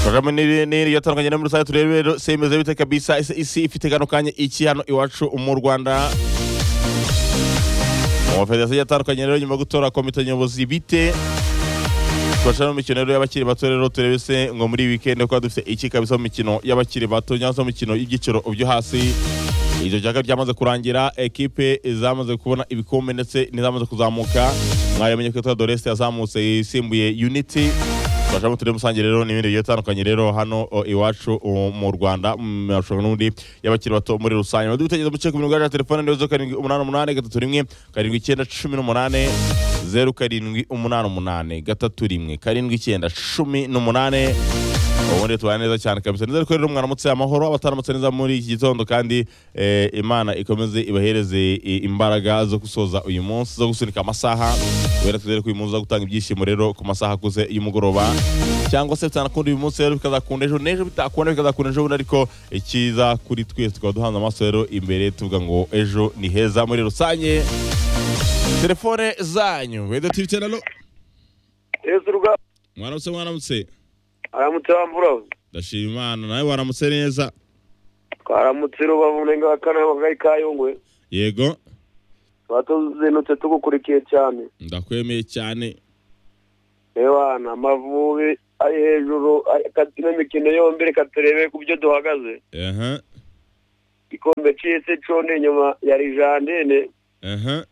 kagame n'iri yatandukanye na muri rusange turebe rero semeza bite kabisa ese isi ifite kano kanya iki hano iwacu mu rwanda mu federasiyo yatandukanye rero nyuma yo gutora komite nyobozi bite twashira mu mikino rero y'abakiri bato rero turebe se ngo muri wikendi kuba dufite iki kabisa mu mikino y'abakiri bato cyangwa se mu mikino y'ibyiciro byo hasi ibyo byaga byamaze kurangira ekipe zamaze kubona ibikombe ndetse n'izamaze kuzamuka mwarimu nyakwitora doreste yazamutse yisimbuye unity twashamo turi musange rero n'ibindi bigiye bitandukanye rero hano o, iwacu o, mu rwanda mu marushanwa n'undi y'abakiri bato muri rusange mwadde ibitekerezo mucye ku mirongo yacu ya telefone niyo zo karindwi umunani umunani gatatu rimwe karindwi icyenda cumi n'umunani zeru karindwi umunani umunani gatatu rimwe karindwi icyenda cumi n'umunani ubundi tubana neza cyane kabisa nizere ko rero mwaramutse amahoro abataramutse neza muri iki gitondo kandi eh, imana ikomeze ibahereze i- imbaraga zo gusoza uyu munsi zo gusunika amasaha wera twizere ko uyu munsi uzagutanga ibyishimo rero ku masaha akuze y'umugoroba cyangwa se bitanakunda uyu munsi rero bikazakunda ejo n'ejo bitakunda bikazakunda ejo bundi ariko ikiza kuri twese tukaba duhanze amaso rero imbere tuvuga ngo ejo ni heza muri rusange telefone zanyu weda tibite rero yesu rwa mwaramutse mwaramutse aramutse wambura ndashima imana nawe waramutse neza twaramutse rubavu unenga wa kane w'akagari ka yungwe yego tuba tuzinutse tugukurikiye cyane ndakwemeye cyane ewana amavubi ari hejuru ari- ka- ino mikino yombi reka turebe ku byo duhagaze aha igikombe cy'isi cone inyuma ya rijandine aha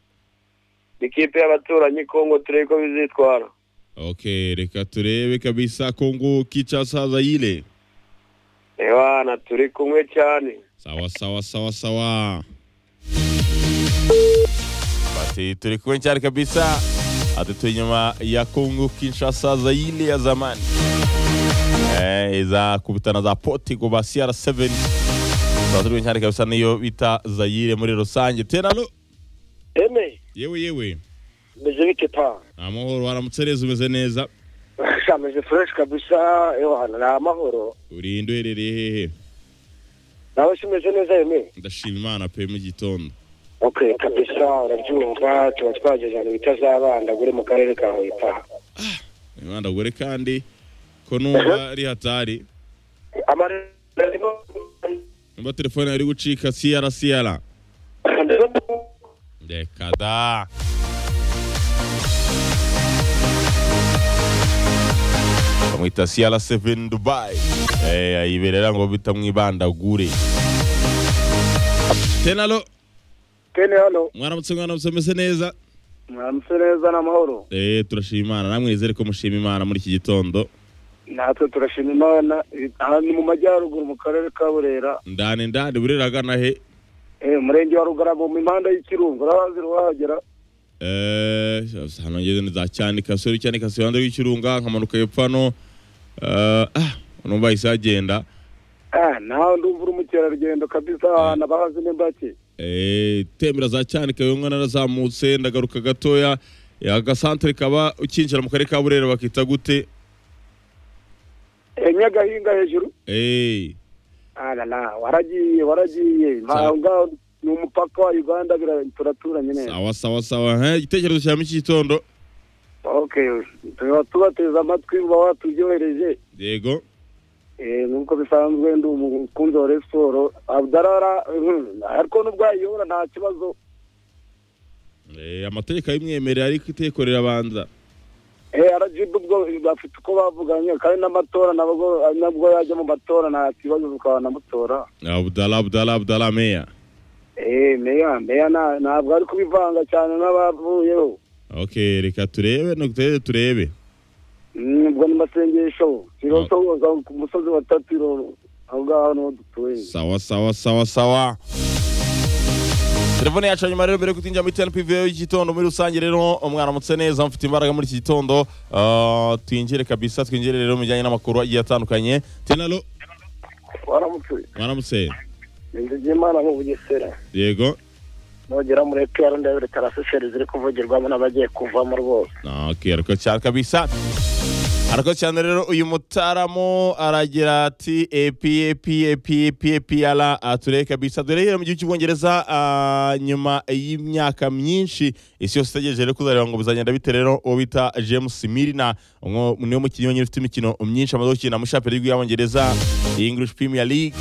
ikipe y'abaturanyi kongo turebe ko bizitwara ok reka turebe kabisa kongo kicha saza ile ewana turi kumwe cyane sawa sawa sawa sawa basi turi kumwe cyane kabisa ati turi nyuma ya kongo kinshasa zaile ya zamani eh, iza kubitana za portigo ba cr7 tuba turi kumwe cyane kabisa niyo bita zaire muri rusange teralo ene yewe yewe meze bite pa amahoro waramutse neza umeze neza meze fureshi kabisa ewana ni amahoro urinde uherereye hehe nawe si umeze neza yemeye ndashima imana pe mu gitondo ok kabisa urabyumva tuba twagejeje ahantu bita za bandagure mu karere ka huye pa imana gore kandi ko numva ari hatari numva telefone yari gucika siyara siyara reka da bamwita siyara seveni dubayi eh, ayiberera ngo bita mwibandagure tenalo kene hano mwaramutse mwaramutse mese neza mwaramutse neza n'amahoro eh turashima imana namwe nizere ko mushima imana muri iki gitondo natwe turashima imana aha ni mu majyaruguru mu karere ka burera ndani ndani burera agana he eh, umurenge wa rugarama mu impanda y'ikirungu urabazi ruhagera Eh, hano ngeze ni za cyanika sori cyanika sori hanze y'ikirunga nkamanuka hepfo hano Eh, ah numva yahise hagenda ah, nawe ndumva uri umukerarugendo kabisa ahantu abahazi n'imbake Eh, tembera za cyanika yo mwana narazamutse ndagaruka gatoya Eh, agasantere kaba ukinjira mu karere ka burera bakita gute Eh, nyagahinga hejuru Eh, arara waragiye waragiye Sa- Aho ngaho ni umupaka wa uganda bira- turaturanye neza sawa sawa sawa he igitekerezo cya mu gitondo okay tuba tubateze amatwi uba waturyohereje yego Eh, nk'uko bisanzwe ndi umukunzi wa Rayon siporo abdarara mm, ariko nubwo yayiyobora nta kibazo Eh, amategeko abimwemerera ariko itekorera abanza Eh, rgb ubwo bafite uko bavuganye kandi n'amatora nabwo nabwo yajya mu matora nta kibazo ukaba namutora abdala abdala abdala meya Eh, meya meya nta- ntabwo ari kubivanga cyane n'abavuyeho ok reka turebe nutere turebe Mm, ubwo ni masengesho Ah. sirosoza ku musozi wa tatiro aho ngaho niho dutuye sawa sawa sawa sawa telefone yacu ya nyuma rero mbere yo kutinjira muri tnpv y'igitondo muri rusange rero umwaramutse neza mufite imbaraga muri iki gitondo Ah, twinjire kabisa twinjire rero mu bijyanye n'amakuru agiye atandukanye tenalo waramutse mwaramutse inzu imana mu bugesera yego nugera muri epr ndabere karaseseri ziri kuvugirwamo n'abagiye kuvamo rwose Ah, ok ariko cyane kabisa arakoze cyane rero uyu mutaramu aragira ati epepepepepr ture kabisa dore rero mu gihugu cy'ubwongereza ah, nyuma y'imyaka myinshi isi yose itegereje rero kuzareba ngo buzagenda bite rero uwo bita james mirina umwe niwe mukinnyi wenyine ufite imikino myinshi amaze gukina muri shampiyona y'igihugu y'abongereza iyi english premier league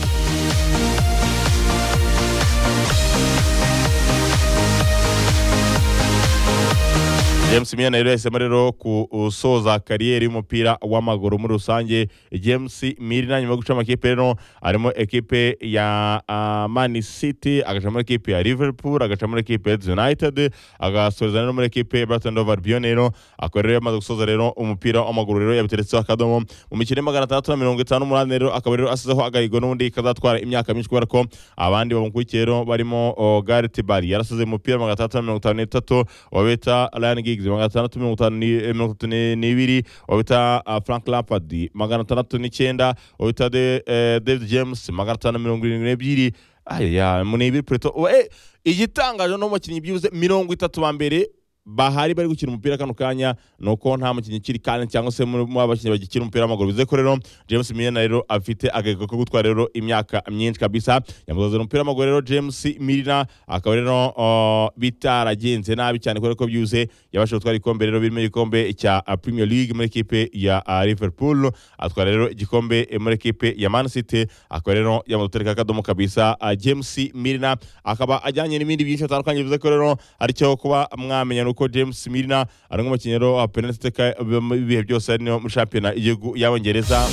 James Mina rero yahisemo rero gusoza kariyeri y'umupira w'amaguru muri rusange James Mina nyuma yo guca amakipe rero arimo ekipe ya ah, Man City agaca muri ekipe ya Liverpool agaca muri ekipe ya Leeds United agasoreza rero muri ekipe ya Brighton Hove Albion rero akaba rero yamaze gusoza rero umupira w'amaguru rero yabiteretseho akadomo mu mikino ya magana atandatu na mirongo itanu n'umunani rero akaba rero asizeho agahigo n'ubundi kazatwara imyaka myinshi kubera ko abandi bamukurikiye rero barimo oh, Gareth Bale yarasize umupira magana atandatu na mirongo itanu n'itatu uwo bita Ryan Giggs magana atandatu mirongo itanu ni- eh, mirongo itatu ni- n'ibiri uwo bita ah, Frank Lampard magana atandatu n'icyenda uwo bita De- eh, David James magana atanu mirongo irindwi n'ebyiri aya mu n'ibiri pureto we igitangaje ni umukinnyi byibuze mirongo itatu ba mbere bahari bari gukina umupira kano kanya ni uko nta mukinnyi ukiri kandi cyangwa se muri muri aba bakinnyi bagikina umupira w'amaguru bivuze ko rero James Milner rero afite agahigo ko gutwara rero imyaka myinshi kabisa yamuzoze umupira w'amaguru rero James Milner akaba rero uh, bitaragenze nabi cyane kubera ko byuze yabashije gutwara igikombe rero birimo igikombe cya uh, Premier League muri ekipe ya uh, Liverpool atwara rero igikombe eh, muri ekipe ya Man City akaba rero yamaze gutereka akadomo kabisa uh, James Milner akaba ajyanye n'ibindi byinshi bitandukanye bivuze ko rero aricyo kuba mwamenya nuko James Milner ari nk'umukinnyi rero wa penalty taker ibihe byose ari niyo muri shampiyona y'igihugu y'abongereza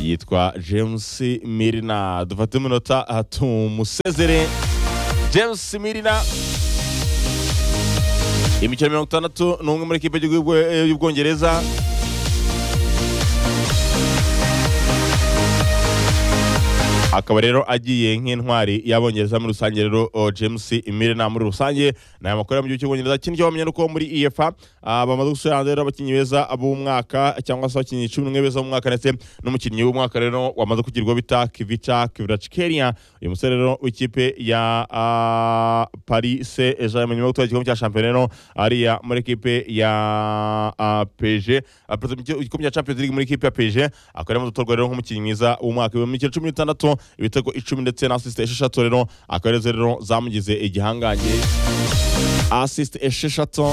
yitwa James Milner dufate umunota aha, tumusezere James Milner imikino mirongo itandatu n'umwe muri ekipe y'igihugu eh, y'ubwongereza akaba rero agiye nk'intwari y'abongereza muri rusange rero o, James Milner muri rusange ni aya makuru yo mu gihugu cy'ubwongereza ikindi cyo wamenya ni uko muri EFA ah, bamaze gushyira hanze rero abakinnyi beza b'umwaka cyangwa se abakinnyi cumi n'umwe beza b'umwaka ndetse n'umukinnyi w'umwaka rero wamaze kugirwa bita Kivica Kvaratskhelia uyu musore rero w'ikipe ya ah, Paris Saint-Germain nyuma yo gutwara igikombe cya shampiyona rero ariya muri ekipe ya ah, PSG Ah, perezida mu gihe- igikombe cya Champions League muri ekipe ya PSG akaba arimo gutorwa rero nk'umukinnyi mwiza w'umwaka mu mikino cumi n'itandatu ibitego icumi ndetse na asisite esheshatu rero akaba arizo rero zamugize igihangange asisite esheshatu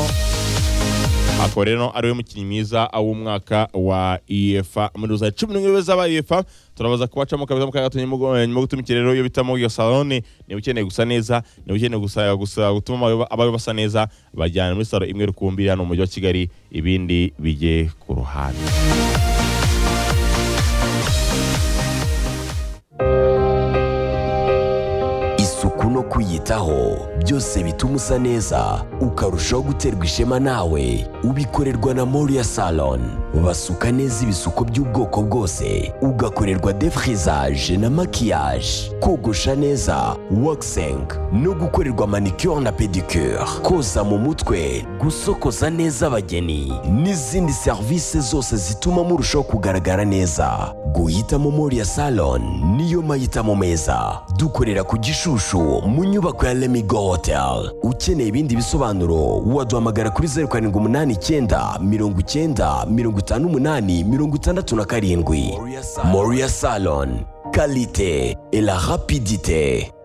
akaba rero ari we mukinnyi mwiza w'umwaka wa efa muri rusange cumi n'umwe beza ba efa turabaza kubacamo kabisa mu kanya gato nyuma go- nyuma yo gutumikira rero iyo bitamo iyo salone niba ukeneye gusa neza niba ukeneye gusa gusa gutuma abawe- abawe basa neza bajyana muri salo imwe rukumbi hano mu mujyi wa kigali ibindi bijye ku ruhande isuku no kwiyitaho byose bituma usa neza ukarushaho guterwa ishema nawe ubikorerwa na Moria Salon basuka neza ibisuko by'ubwoko bwose ugakorerwa defrisage na maquillage kogosha neza waxing no gukorerwa manicure na pedicure koza mu mutwe gusokoza neza abageni n'izindi serivisi zose zituma murushaho kugaragara neza guhitamo Moria Salon niyo mahitamo meza dukorera ku Gishushu mu nyubako ya Lemigo Hotel ukeneye ibindi bisobanuro waduhamagara kuri zeru karindwi umunani icyenda mirongo icyenda mirongo itanu umunani mirongo itandatu na karindwi Moria Salon kalite et la rapidite